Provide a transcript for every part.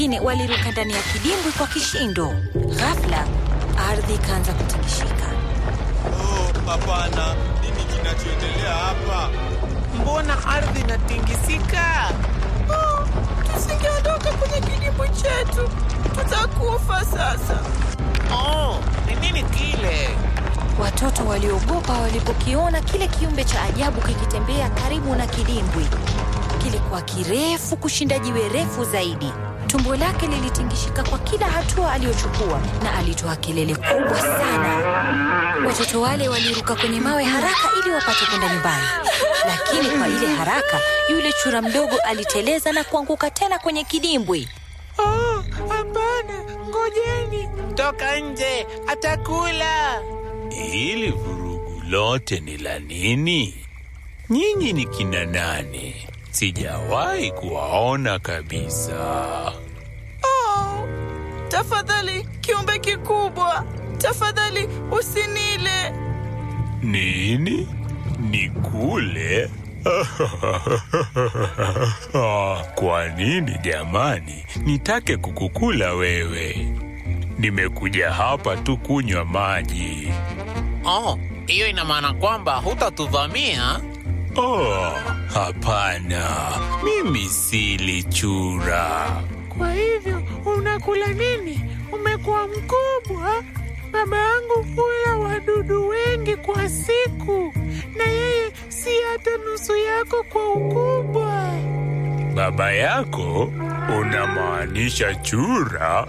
wengine waliruka ndani ya kidimbwi kwa kishindo. Ghafla ardhi ikaanza kutingishika. Oh, hapana, nini kinachoendelea hapa? Mbona ardhi inatingisika? Oh, tusingeondoka kwenye kidimbwi chetu, tutakufa sasa. Oh, ni nini kile? Watoto waliogopa walipokiona kile kiumbe cha ajabu kikitembea karibu na kidimbwi. Kilikuwa kirefu kushinda jiwe refu zaidi. Tumbo lake lilitingishika kwa kila hatua aliyochukua na alitoa kelele kubwa sana. Watoto wale waliruka kwenye mawe haraka ili wapate kwenda nyumbani, lakini kwa ile haraka, yule chura mdogo aliteleza na kuanguka tena kwenye kidimbwi. Oh, hapana, ngojeni. Toka nje, atakula. Hili vurugu lote ni la nini? Nyinyi ni kina nani? Sijawahi kuwaona kabisa. Oh, tafadhali kiumbe kikubwa, tafadhali usinile. Nini? Nikule? Kwa nini jamani, nitake kukukula wewe? Nimekuja hapa tu kunywa maji. Oh, hiyo ina maana kwamba hutatuvamia? Oh, hapana, mimi sili chura. Kwa hivyo unakula nini? Umekuwa mkubwa. Baba yangu hula wadudu wengi kwa siku, na yeye si hata nusu yako kwa ukubwa. Baba yako? Unamaanisha chura?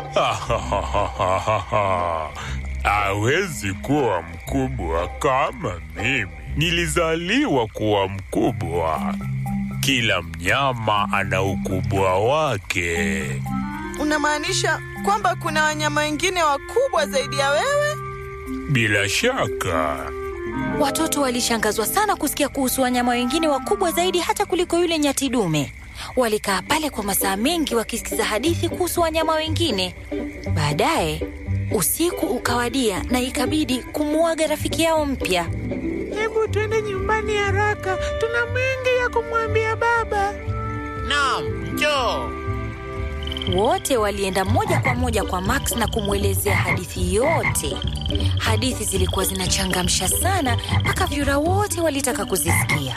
Hawezi kuwa mkubwa kama mimi. Nilizaliwa kuwa mkubwa. Kila mnyama ana ukubwa wake. Unamaanisha kwamba kuna wanyama wengine wakubwa zaidi ya wewe? Bila shaka. Watoto walishangazwa sana kusikia kuhusu wanyama wengine wakubwa zaidi hata kuliko yule nyati dume. Walikaa pale kwa masaa mengi wakisikiza hadithi kuhusu wanyama wengine. Baadaye usiku ukawadia na ikabidi kumuaga rafiki yao mpya. Hebu twende nyumbani haraka, tuna mengi ya kumwambia baba. Naam, njoo. Wote walienda moja kwa moja kwa Max na kumwelezea hadithi yote. Hadithi zilikuwa zinachangamsha sana mpaka vyura wote walitaka kuzisikia.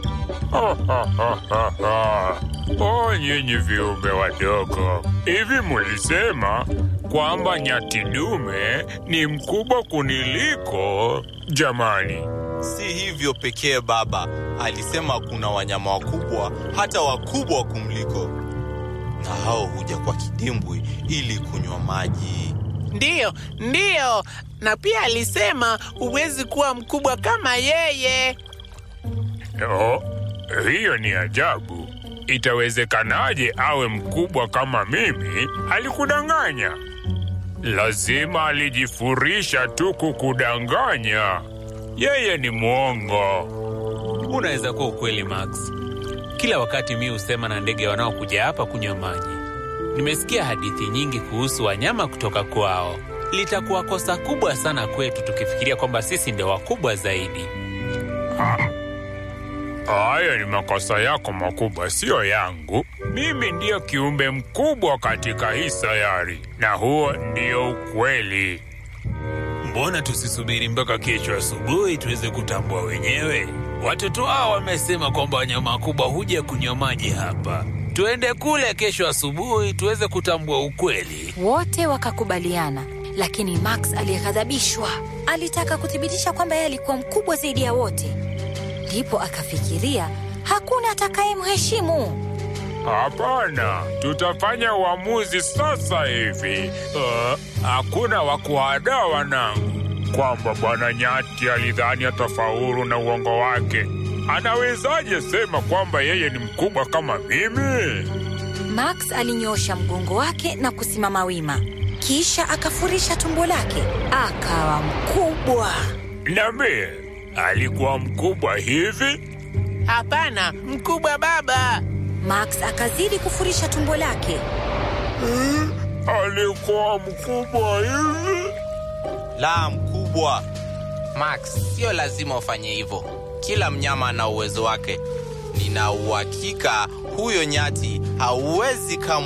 Oh, nyinyi viumbe wadogo, hivi mulisema kwamba nyati dume ni mkubwa kuniliko? Jamani, Si hivyo pekee baba, alisema kuna wanyama wakubwa, hata wakubwa kumliko, na hao huja kwa kidimbwi ili kunywa maji. Ndiyo, ndiyo, na pia alisema huwezi kuwa mkubwa kama yeye. oh, hiyo ni ajabu. Itawezekanaje awe mkubwa kama mimi? Alikudanganya. Lazima alijifurisha tu kukudanganya. Yeye ni mwongo. Unaweza kuwa ukweli Max. Kila wakati mi husema na ndege wanaokuja hapa kunywa maji. Nimesikia hadithi nyingi kuhusu wanyama kutoka kwao. Litakuwa kosa kubwa sana kwetu tukifikiria kwamba sisi ndio wakubwa zaidi. Hayo ni makosa yako makubwa, siyo yangu. Mimi ndiyo kiumbe mkubwa katika hii sayari, na huo ndio ukweli. Mbona tusisubiri mpaka kesho asubuhi tuweze kutambua wenyewe? Watoto hao wamesema kwamba wanyama wakubwa huja kunywa maji hapa. Tuende kule kesho asubuhi tuweze kutambua ukweli. Wote wakakubaliana, lakini Max aliyeghadhabishwa alitaka kuthibitisha kwamba yeye alikuwa mkubwa zaidi ya wote. Ndipo akafikiria hakuna atakayemheshimu. Hapana, tutafanya uamuzi sasa hivi. Uh, hakuna wa kuwadaa wanangu kwamba bwana nyati alidhani atafaulu na uongo wake. Anawezaje sema kwamba yeye ni mkubwa kama mimi? Max alinyoosha mgongo wake na kusimama wima, kisha akafurisha tumbo lake, akawa mkubwa. Niambie, alikuwa mkubwa hivi? Hapana, mkubwa baba. Max akazidi kufurisha tumbo lake. Alikuwa mkubwa hivi? La, mkubwa. Max, sio lazima ufanye hivyo. Kila mnyama ana uwezo wake. Nina uhakika huyo nyati hauwezi kama